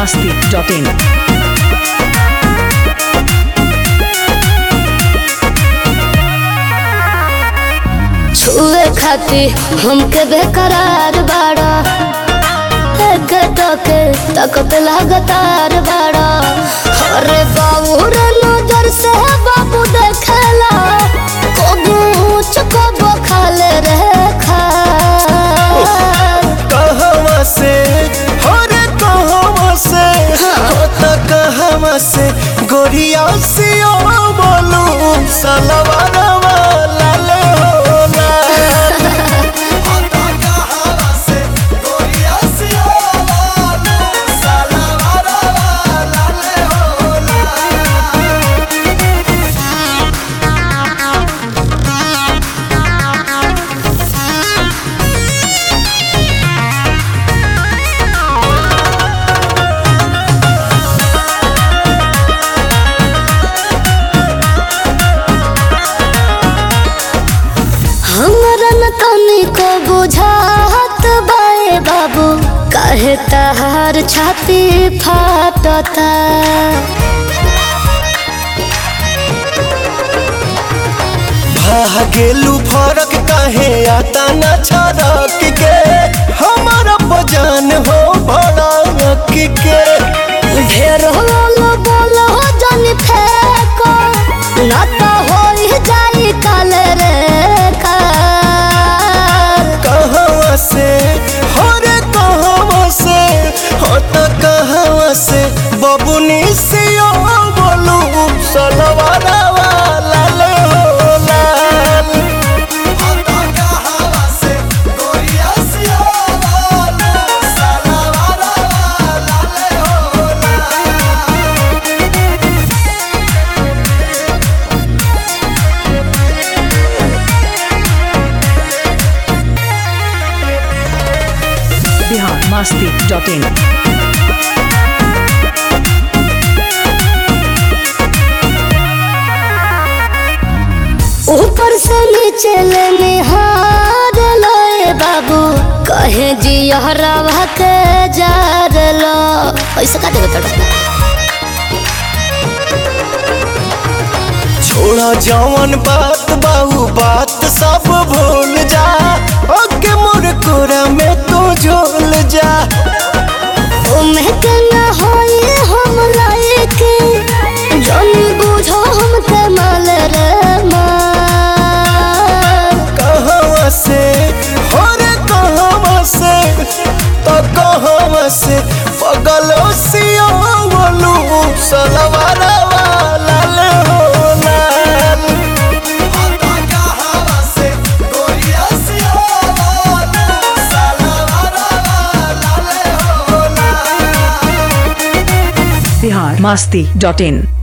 masti.in. छुए खाती हमके बेकरार बाड़ा एक टके तकत लगातार बाड़ा अरे बाबू रे नजर से बाबू देखेला कबू ऊंच कबू खाले रे खा कहवा से हो रे कहवा से हो त कहवा से गोरिया से ओ बोलू सलवारवा लाल हो लाल हो त कहवा से गोरिया से ओ बोलू सलवारवा लाल हो लाल हमरा न तनिको बुझात बाए बाबू काहे तहार छाती फाटता भागेलू फरक काहे आता न छरक के हमारा बजान हो भड़क के ढेर होलो बोलो जन फेको ना तो होई जाई काल रे काल कहवा से हो रे कहवा से हो त कहवा से बबुनी से ओ बोलू सलवारवा लाल हो लाल हो त कहवा से गोरिया से ओ बोलू सलवारवा लाल हो लाल Bihar masti.in. ऊपर से नीचे ले निहार लोए बाबू कहे जी हरवा के जार लो ऐसे का देवे तड़का छोड़ा जवन बात बाहू बात सब भूल जा ओके मोर कोरा में तू झोल जा उम्र के न होई हम लायक जन बुझो हमके माल रे माल कहवा से हो रे कहवा से तो कहवा से पगलो सियो बोलू सलवारवा लाल हो लाल कहवा से गोरिया सियो बोलू सलवारवा लाल हो लाल Bihar masti.in.